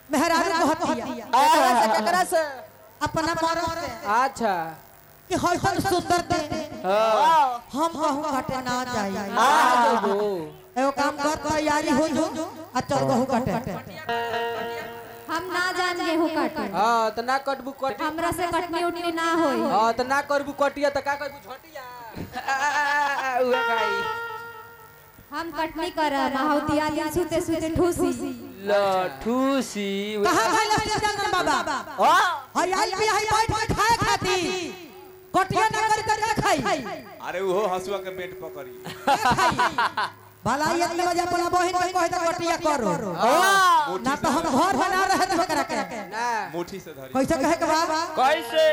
मेहरारू कहतिया केकरा से केकरा से अपना मरद से अच्छा कि हसन सुंदर दे हाँ हम कहूं काटे ना जाई आ जाबो एगो काम कर तैयारी हो जो आ चल गहू काटे हम ना जान गेहूं काटे हाँ तो ना कटबू कटी हमरा से कटनी उटनी ना होई हाँ तो ना करबू कटिया तो का करबू झटिया उहे खाई हम कटनी करब हाउतिया दिन सुते सुते ठूसी लठूसी कहां भाई लक्ष्मीचंद्र बाबा हां हई आई भी हई बैठ के खाए खाती कटिया ना करी त का खाई अरे वो हसुआ के पेट पकड़ी का खाई भला ये में बजा अपना बहन के कहे त कटिया करो ना तो हम घर बना रहे तो करा के ना मुट्ठी से धरी कैसे कहे के बाबा कैसे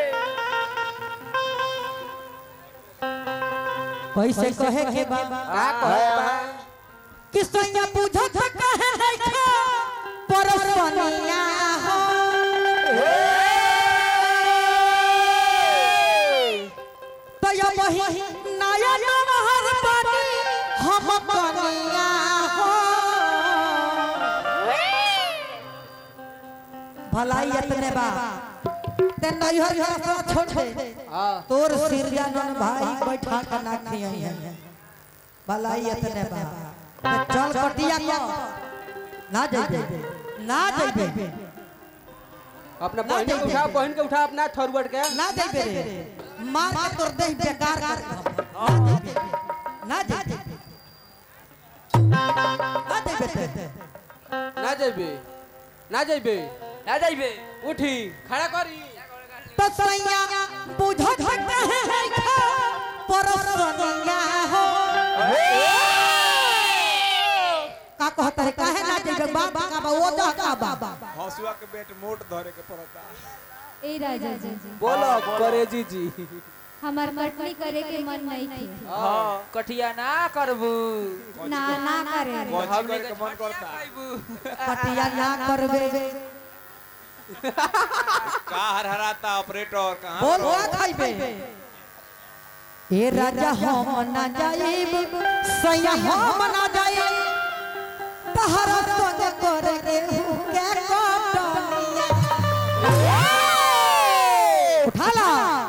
कैसे कहे के बाबा का कहे बा कि सैया पूछो तो कहे है खा परसनिया हो तो ये वही नया नहर पानी हम कनिया हो भलाई इतने बा ते नैहर घर से छोड़ दे हां तोर सिरजानन भाई बैठा के ना खियाई भलाई इतने बा ते चल कटिया को ना जाइबे ना जाइबे अपना बहन के उठा बहन के उठा अपना थरवट के ना जाइबे रे मार के तोर देह बेकार कर दे। ना जाइबे ना जाइबे ते ना जाइबे ना जाइबे ना जाइबे उठी खड़ा करी तो सैया बुझो झटे है खा परसनिया हो का कहता है काहे ना जाइबे बाप का बा वो जा का बा हसुआ के पेट मोट धरे के पड़ता ए राजा जी बोलो करेजी जी हमार कटनी करे के मन नहीं थी हां कठिया ना करबू ना ना करे कौची करे के मन करता कटिया ना करबे का हरहराता ऑपरेटर कहां बोल हुआ खाइबे ए राजा हम ना जाइब सैया हम ना जाइब तहरा संग करे के के कटनिया उठाला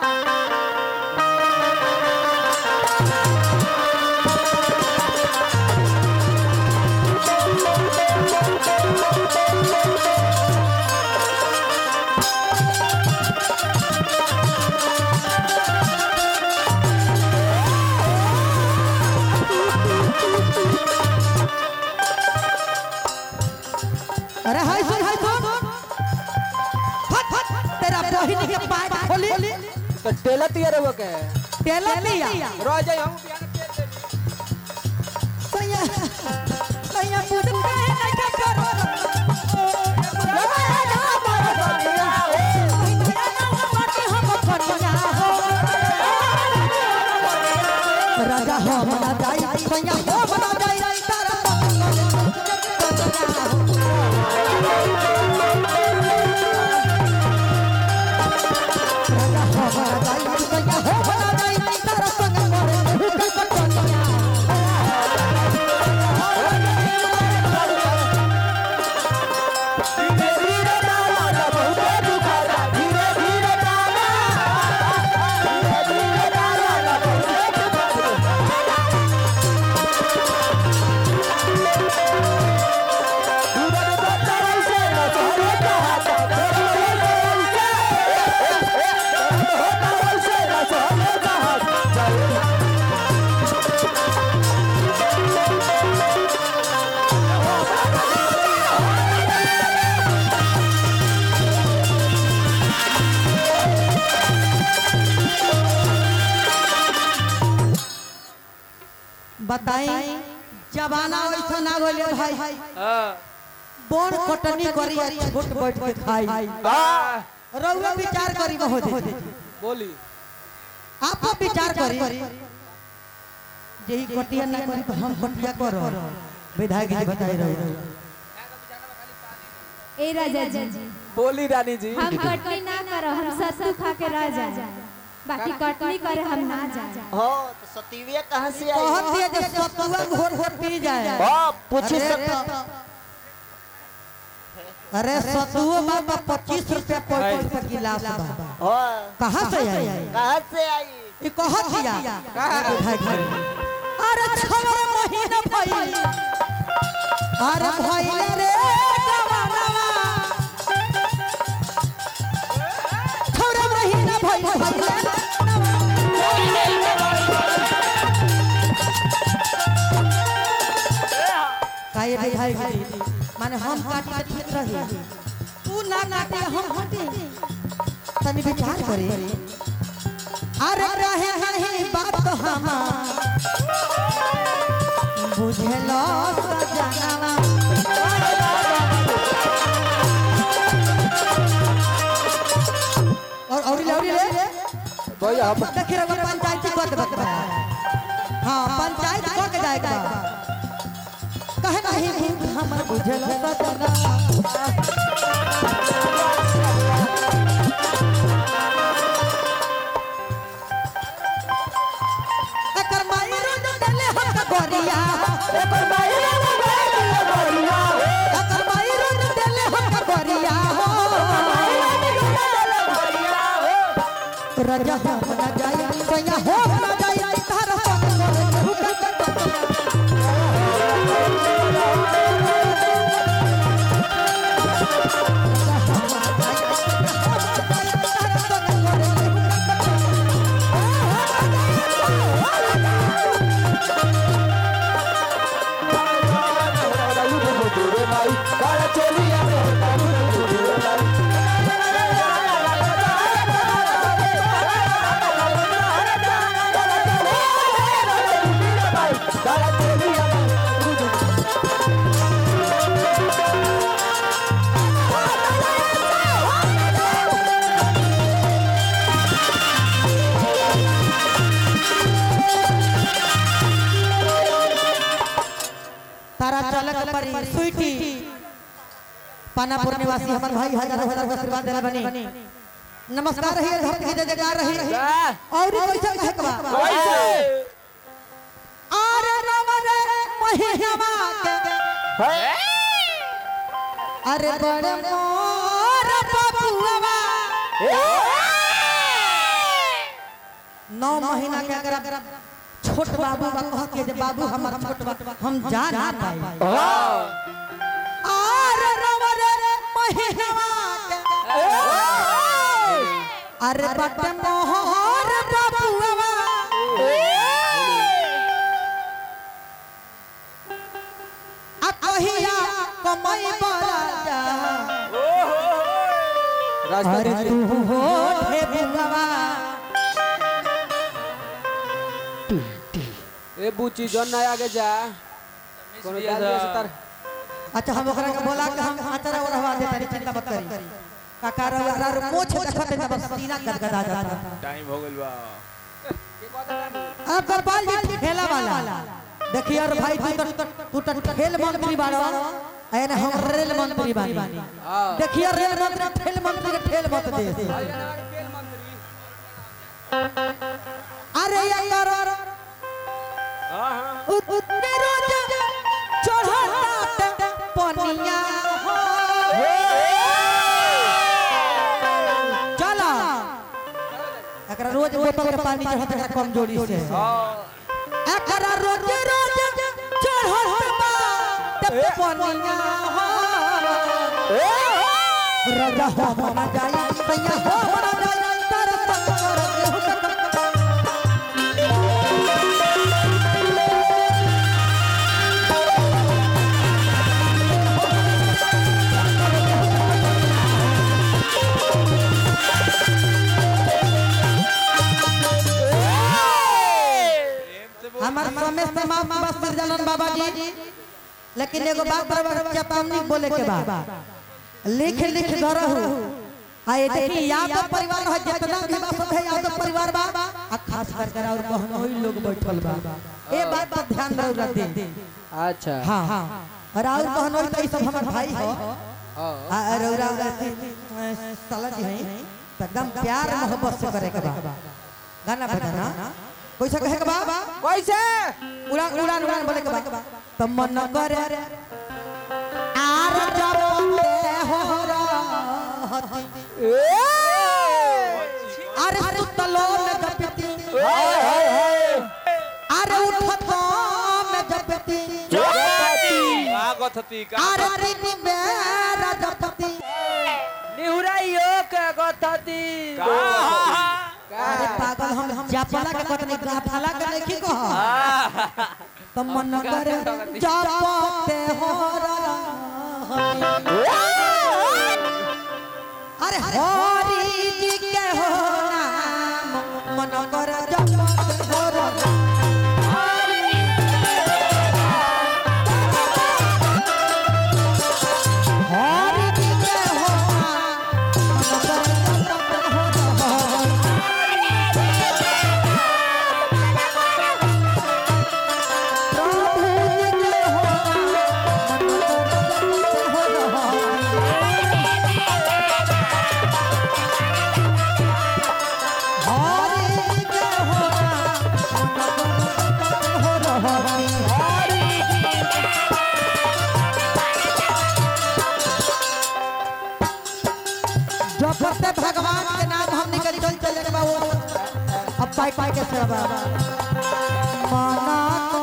अरे हाय सुन हाय सुन फट फट तेरा बहिनी के पैर खोली तो टेला तिया रहो के तेला लिया रह जाई हम बियान के देनी सैया सैया बुझ के नहीं के करो राजा हम ना जाई सैया हम ना जाई तारा राजा हम ना जाई सैया हम ना जाई तारा संग करे के कटनिया बताई जमाना वैसा ना बोले भाई हां बोन कटनी करी आ छोट बैठ के खाई हां रउआ विचार करी हो दे बोली आप विचार करी यही कटिया ना करी तो हम कटिया करो विधायक जी बताई रहे ए राजा जी बोली रानी जी हम कटनी ना करो हम सत्तू खा के रह जाए बाकी कटनी करे हम ना जाए हो तो सतीविया कहाँ से आई कहत है जे सतुआ घोर घोर पी जाए हो पूछी अरे सत तो अरे सतुओ बाबा पच्चीस रुपया पैंतीस रुपया गिलास बा हो कहाँ से आई कहाँ से आई ई कहाँ किया भाई भाई अरे छवर महीना भइल अरे भइल रे जवानवा छवर महीना भइल भइल काहे रे भाई भाई माने हम काटी के ठीक रही तू ना काटे हम हटे तनी विचार करे अरे रहे नहीं बात हम बुझलो सजनवा और और ले और ले भैया हम देखिए रे पंचायत कर दे बता हां पंचायत कर के जाएगा कहे नहीं हम बुझलो सजनवा एकर माई रोज देले हम गोरिया एकर माई रोज देले गोरिया एकर माई रोज देले हम गोरिया हो राजा हो ना जाए सैया हो ना जाए तारा संग तारा चालक परी स्वीटी पानापुर निवासी हमर भाई हजार हजार का आशीर्वाद देला बनी नमस्कार रही धरती की जयकार रही और कैसे कहे के बा अरे नवर महिमा के अरे बड़े मोर बबुआ नौ महीना के अगर छोट बाबू बा कह के जे बाबू हमर छोट बा हम जा ना पाई आर नवर महिमा के अरे बट मोहर बबुआ आ कहिया कमई बड़ा जा अरे राजकुमार तू हो हे बुआ ए बुची जन ना आगे जा कोनो जाल से तार अच्छा हम ओकरा के बोला के हम आचरा ओरहवा दे तारी चिंता मत करी काका रा रा मोछ देखत है बस सीना गदगदा जाता टाइम हो गइल बा अब गोपाल जी ठेला वाला देखिए और भाई तू तो तू तो खेल मंत्री बाड़ो एने हम रेल मंत्री बानी हां देखिए रेल मंत्री खेल मंत्री के ठेल मत दे अरे यार हां हां उत्ते रोज चढ़ता पनिया हो चला एकरा रोज बोतल के पानी चढ़त है कमजोरी से एकरा रोज रोज चढ़त बा ते पनिया हो राजा हो ना जाए सैया हो ना जाए तर संग कर हमार समय से माफ बस निर्जलन बाबा जी लेकिन एगो बात बराबर चेतावनी बोले के बाद लिख लिख धरहु आ ये देखी यादव परिवार है जितना भी बस है यादव परिवार बा आ खास कर कर और बहनोई लोग बैठल बा ए बात पर ध्यान रहो दे अच्छा हां हां और और बहनोई तो ई सब हमर भाई हो हां आ रौरा साला जी हैं तो एकदम प्यार मोहब्बत से करे के बा गाना बजाना कैसे कहे के बा कैसे उड़ान उड़ान उड़ान बोले के बा तो मन करे आर जब ते अरे सुतलो में जपती हाय हाय हाय अरे उठतो में जपती का गथती का अरे तीन बेरा जपती निहुराइयो के गथती अरे पागल हम हम जापला के कतनी गाथाला के नहीं कह तो मन करे जापते हो अरे हरि जी के हो नाम मन करे जापते हो हरि जी के हो नाम मन करे जापते हो जपते भगवान के नाम हम निकल चल चले बाबू अब पाई पाई के सेवा मना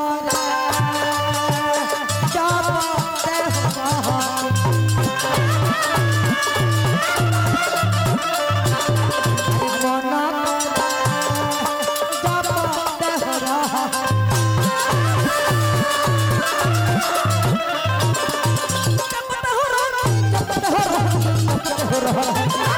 करे जपते हो मना करे जपते हो जपते हो जपते हो जपते हो